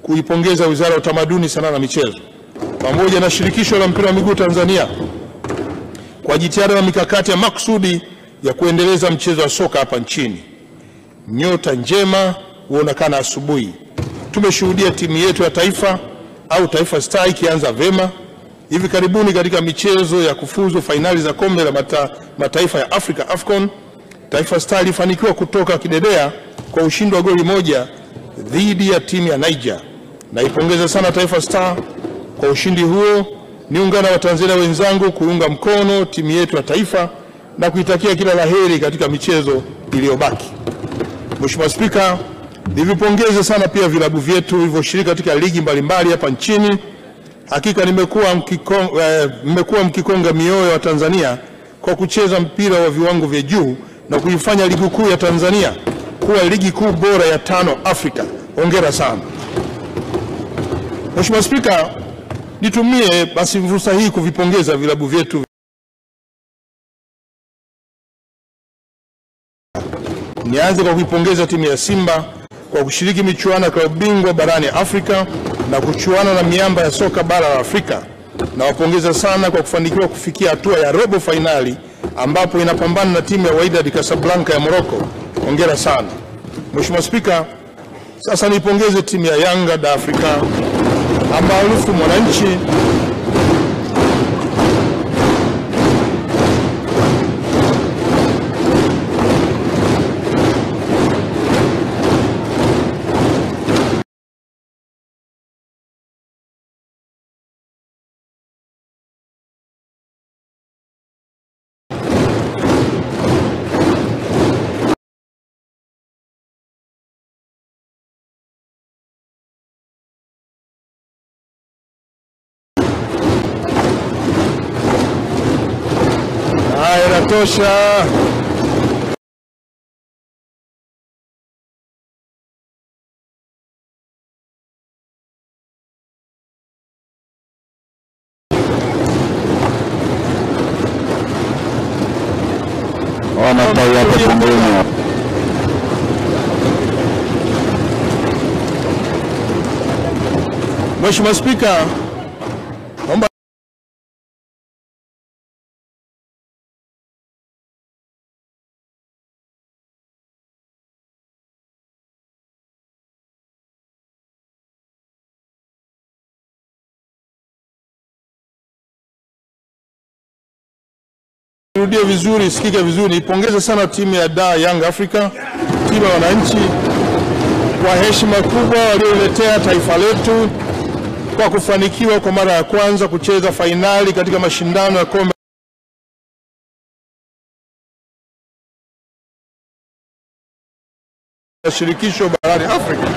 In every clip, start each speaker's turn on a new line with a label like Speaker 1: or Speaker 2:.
Speaker 1: kuipongeza Wizara ya Utamaduni, Sanaa na Michezo pamoja na Shirikisho la Mpira wa Miguu Tanzania kwa jitihada na mikakati ya makusudi ya kuendeleza mchezo wa soka hapa nchini. Nyota njema huonekana asubuhi. Tumeshuhudia timu yetu ya taifa au Taifa Star ikianza vema hivi karibuni katika michezo ya kufuzu fainali za kombe la mata, mataifa ya Afrika AFCON. Taifa Star ilifanikiwa kutoka kidedea kwa ushindi wa goli moja dhidi ya timu ya Niger. Naipongeza sana Taifa Star kwa ushindi huo. Niungana wa Tanzania wenzangu kuunga mkono timu yetu ya taifa na kuitakia kila laheri katika michezo iliyobaki. Mheshimiwa Spika, nivipongeze sana pia vilabu vyetu vilivyoshiriki katika ligi mbalimbali hapa nchini. Hakika nimekuwa mkiko- eh, mmekuwa mkikonga mioyo wa Tanzania kwa kucheza mpira wa viwango vya juu na kuifanya ligi kuu ya Tanzania kuwa ligi kuu bora ya tano Afrika. Hongera sana. Mheshimiwa Spika, nitumie basi fursa hii kuvipongeza vilabu vyetu Nianze kwa kuipongeza timu ya Simba kwa kushiriki michuano ya klabu bingwa barani Afrika na kuchuana na miamba ya soka bara la Afrika. Nawapongeza sana kwa kufanikiwa kufikia hatua ya robo fainali ambapo inapambana na timu ya Wydad Casablanca ya Morocco. Hongera sana. Mheshimiwa Spika, sasa niipongeze timu ya Yanga da Afrika maarufu Mwananchi Haya, inatosha.
Speaker 2: Ona tai hapo pembeni.
Speaker 1: Mheshimiwa Spika, naomba Nirudie vizuri, sikike vizuri. Nipongeze sana timu ya da Young Africa, timu ya wananchi kwa heshima kubwa walioletea taifa letu kwa kufanikiwa kwa mara ya kwanza kucheza fainali katika mashindano ya kombe la shirikisho barani Afrika.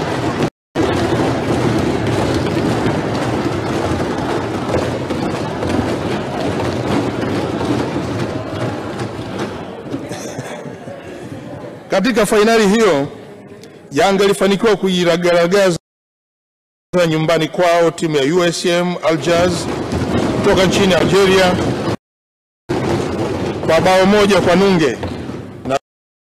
Speaker 1: Katika fainali hiyo Yanga ilifanikiwa kuiragaragaza nyumbani kwao timu ya USM Algiers kutoka nchini Algeria kwa bao moja kwa nunge, na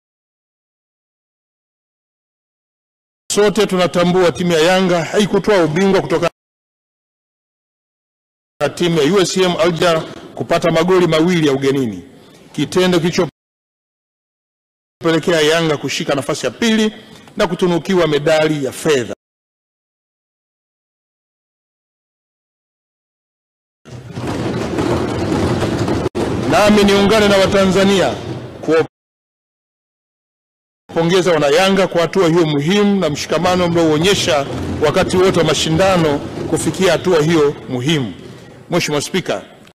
Speaker 1: sote tunatambua timu ya Yanga haikutoa ubingwa kutoka na timu ya USM Alger kupata magoli mawili ya ugenini, kitendo kilichopelekea Yanga kushika nafasi ya pili na kutunukiwa medali ya fedha. Nami niungane na Watanzania kuwapongeza wanayanga kwa hatua hiyo muhimu na mshikamano mliouonyesha wakati wote wa mashindano kufikia hatua hiyo muhimu. Mheshimiwa Spika,